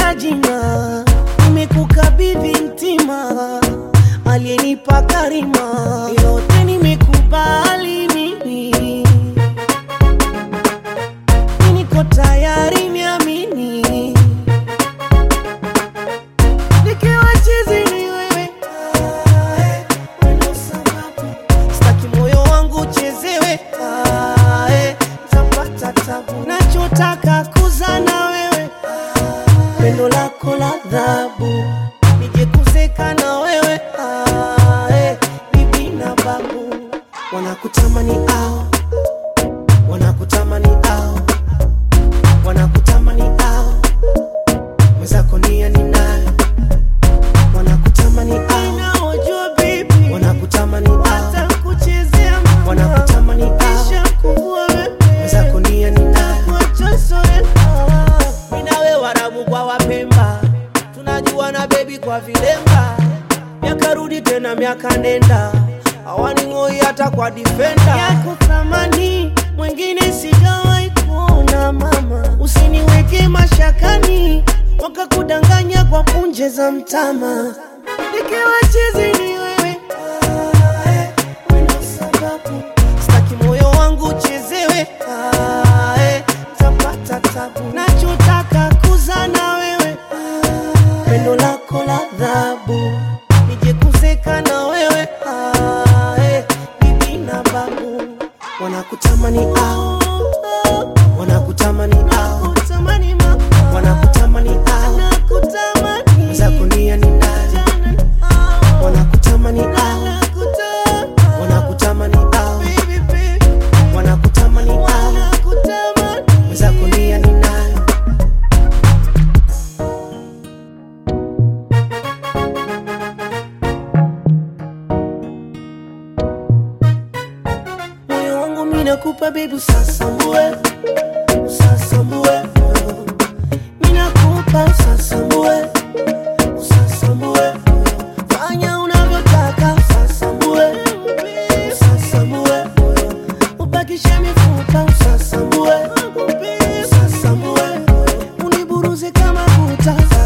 sina jina, nimekukabidhi mtima, aliyenipa karima, yote nimekubali mimi, niko tayari niamini, nikiwa chizi ni wewe, Ah, eh, ndio sababu staki moyo wangu uchezewe, Ah, eh, tapata tabu, nachotaka kuza na wewe pendo lako la dhabu, nije kuzeka na wewe ah, eh, bibi na babu wanakutamani ao, wanakutamani ao, wanakutamani ao, mwenzako nia ninayo, wanakutamani ao, naojua bibi, wanakutamani ao, watakuchezea mama, wanakutamani ao, kisha kuvua wewe, mwenzako nia ninayo, kuacha soela minawe warabu kwa wapemba tunajua na bebi kwa vilemba miaka rudi tena miaka nenda awaning'oi hata kwa difenda yako thamani mwingine sijawahi kuona mama usiniweke mashakani wakakudanganya kwa punje za mtama nikiwa chizi ni wewe Ah, eh, wewe ndo sababu staki moyo wangu uchezewe Ah, eh, tapata tabu nachotaka kuza na wewe pendo lako la dhabu nije kuzeka na wewe Ah, eh, bibi na babu wanakutamani ao wanakutamani ao wanakutamani ao mwenzako nia ni nani wanakutamani ao wanakutamani ao wanakutamani ao mwenzako nia ni nani moyo wangu mimi nakupa baby usasambue usasambue moyo mimi nakupa usasambue usasambue moyo fanya unavyotaka usasambue usasambue moyo ubakishe mifupa usasambue usasambue moyo uniburuze kama kuta